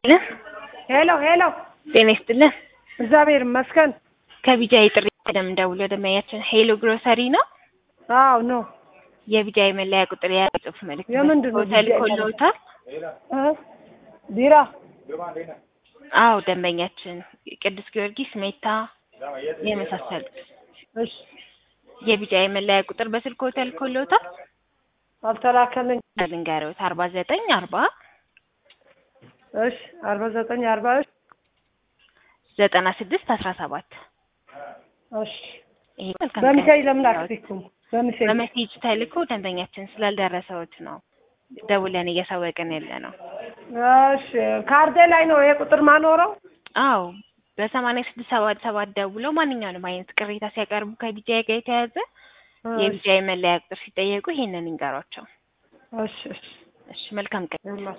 ሄሎ ሄሎ ጤና ይስጥልን። እግዚአብሔር ይመስገን። ከቢጃይ ጥሪ ቀደም ደውሎ ደመያችን ሄሎ ግሮሰሪ ነው። አዎ ኖ የቢጃይ መለያ ቁጥር የያዘ ጽሑፍ መልዕክት የምንድን ነው ሆቴል ቢጃይ ኮሎታል። እ ቢራ አዎ ደንበኛችን ቅዱስ ጊዮርጊስ፣ ሜታ የመሳሰሉት እሺ የቢጃይ መለያ ቁጥር በስልክ ሆቴል ኮሎታል። አልተላከልኝ። ልንገሮት አርባ ዘጠኝ አርባ እሺ አርባ ዘጠኝ አርባ እሺ ዘጠና ስድስት አስራ ሰባት እሺ ይሄ መልካም በሚሳይ ቀን። ለምን አትልኩም? በሚሳይ በመሴጅ ተልኮ ደንበኛችን ስላልደረሰዎት ነው ደውለን እያሳወቅን ያለ ነው። እሺ ካርዴ ላይ ነው ይሄ ቁጥር ማኖረው? አዎ በሰማንያ ስድስት ሰባት ሰባት ደውለው ማንኛውንም አይነት ቅሬታ ሲያቀርቡ ከቢጃይ ጋር የተያዘ የቢጃይ መለያ ቁጥር ሲጠየቁ ይሄንን ይንገሯቸው። እሺ እሺ እሺ መልካም ቀን። ይኸውላችሁ